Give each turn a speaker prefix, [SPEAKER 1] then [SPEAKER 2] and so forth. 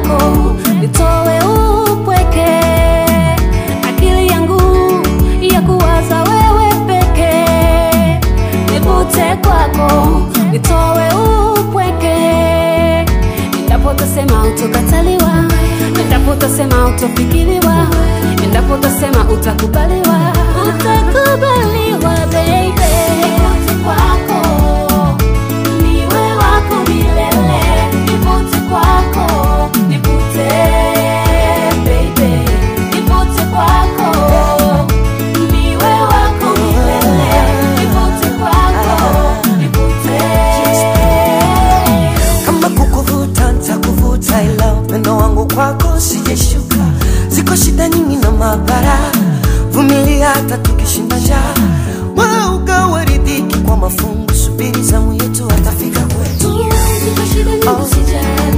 [SPEAKER 1] kwako nitowe upweke akili yangu ya kuwaza wewe peke nivute kwako nitowe upweke endapo utasema utokataliwa endapo utasema utofikiriwa endapo utasema utakubaliwa utakubaliwa baby kwako niwe wako milele nivute kwako nivute baby nivute kwako niwe wako milele nivute kwako nivute
[SPEAKER 2] kama kukuvuta ntakuvuta, ila upendo wangu kwako sijeshuka. Ziko shida nyingi na mabara, vumilia hata tukishinda njaa. Wewe ugawe ridhiki kwa mafungu, subiri zamu yetu atafika kwetu.
[SPEAKER 1] Ziko shida nyingi usijali